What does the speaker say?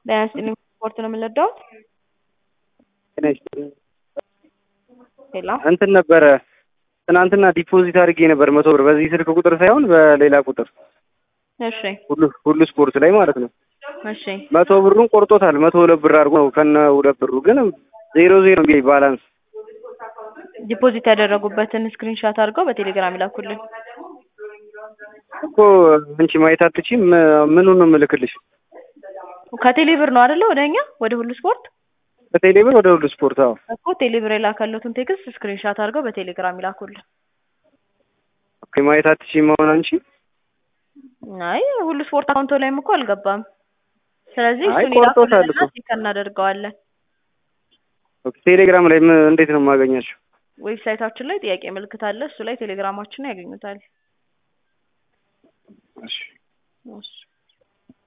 ጤና ይስጥልኝ ስፖርት ነው የምንወደው። ጤና ይስጥልኝ። ሌላ እንትን ነበረ ትናንትና ዲፖዚት አድርጌ ነበር መቶ ብር በዚህ ስልክ ቁጥር ሳይሆን በሌላ ቁጥር እሺ ሁሉ ሁሉ ስፖርት ላይ ማለት ነው። እሺ መቶ ብሩን ቆርጦታል። መቶ ሁለት ብር አድርጎ ነው ከነ ሁለት ብሩ ግን ዜሮ ዜሮ ቢ ባላንስ ዲፖዚት ያደረጉበትን ስክሪንሻት አድርገው በቴሌግራም ይላኩልን። እኮ አንቺ ማየት አትችይም። ምኑን ነው የምልክልሽ? ከቴሌ ብር ነው አይደለ? ወደ እኛ ወደ ሁሉ ስፖርት ከቴሌ ብር ወደ ሁሉ ስፖርት። አዎ እኮ ቴሌ ብር የላከሉትን ቴክስት ስክሪንሻት አድርገው በቴሌግራም ይላኩልን። ኦኬ ማየት አትችይም አሁን አንቺ? አይ ሁሉ ስፖርት አካውንቶ ላይም እኮ አልገባም። ስለዚህ አይ እሱን ቆርጦታል ይላኩልንና እኮ። ቼክ እናደርገዋለን። ኦኬ ቴሌግራም ላይ ምን እንዴት ነው የማገኛቸው? ዌብሳይታችን ላይ ጥያቄ ምልክት አለ። እሱ ላይ ቴሌግራማችንን ያገኙታል። እሺ እሺ